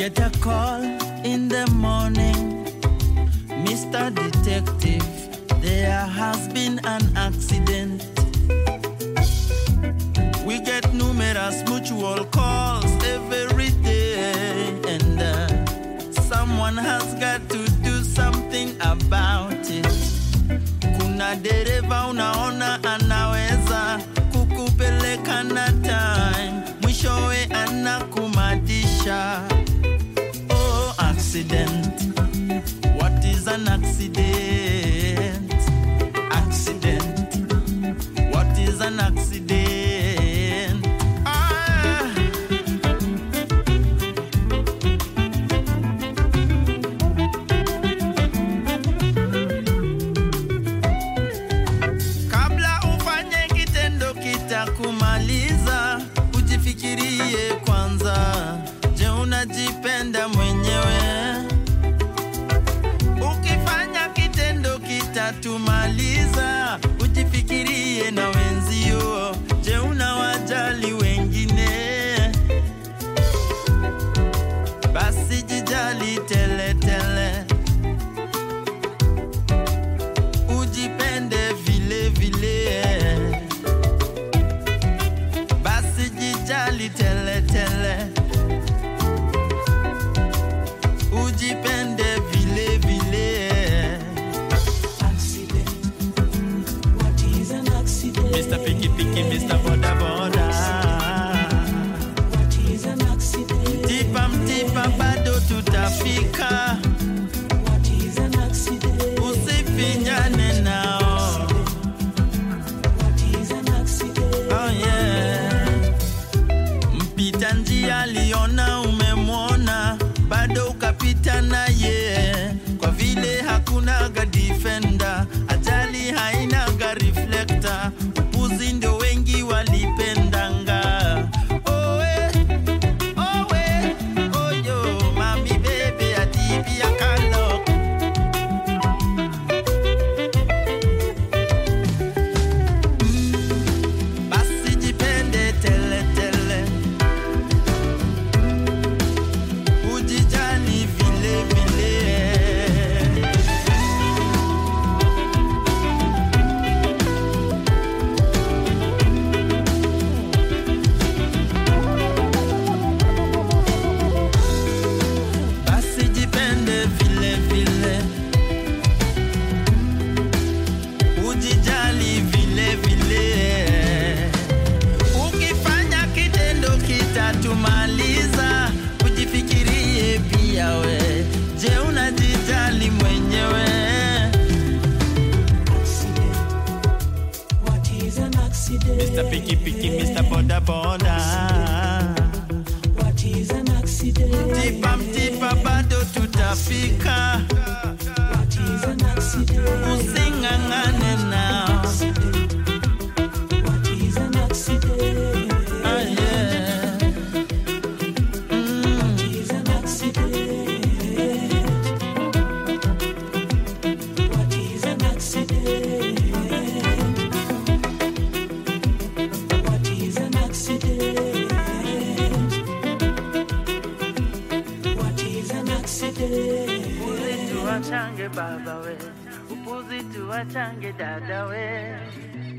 get a call in the morning, Mr. Detective. There has been an accident. We get numerous mutual calls every day, and uh, someone has got to do something about it. Kuna dereva unaona anaweza kukupeleka na time, mwishowe anakumadisha. Oh, accident. What is an accident? Accident. What is an accident? Ah. Kabla ufanye kitendo kitakumaliza, ujifikirie kwanza. Je, unajipenda mwenyewe? Ukifanya kitendo kitatumaliza, ujifikirie na wenzio. Je, unawajali wengine? Basi jijali tele tele, ujipende vile vile. Basi jijali tele tele, ujipende vile vile. What is an accident? Mr. Picky Picky, Mr. Boda Boda. What is an accident? Tipa mtipa bado tutafika, What is an accident? usifinyane nao. What is an accident? Oh yeah. Mpita njia aliona umemwona, bado ukapita naye, kwa vile hakunaga defender, ajali hainaga reflector, upuzi ndio wengi walipendanga. Oh, eh. Oh, eh. Oh, yo, mami baby, atipi akalo. Basi jipende tele tele, ujijali vile vile. Basi jipende vile vile, ujijali vile vile. Ukifanya kitendo kitatumaliza, ujifikirie pia we. Je, unajijali mwenyewe? Accident. What is an accident? Mr. Piki Piki, Mr. Boda Boda. What is an accident? Tipa mtipa bado tutafika, What is an accident? using'ang'ane nao. What is an accident? Ah, yeah. Mm. What is an accident? What is an accident? What is an accident? What is an accident? Upuzi tuwachange baba we, upuzi tuwachange dada we.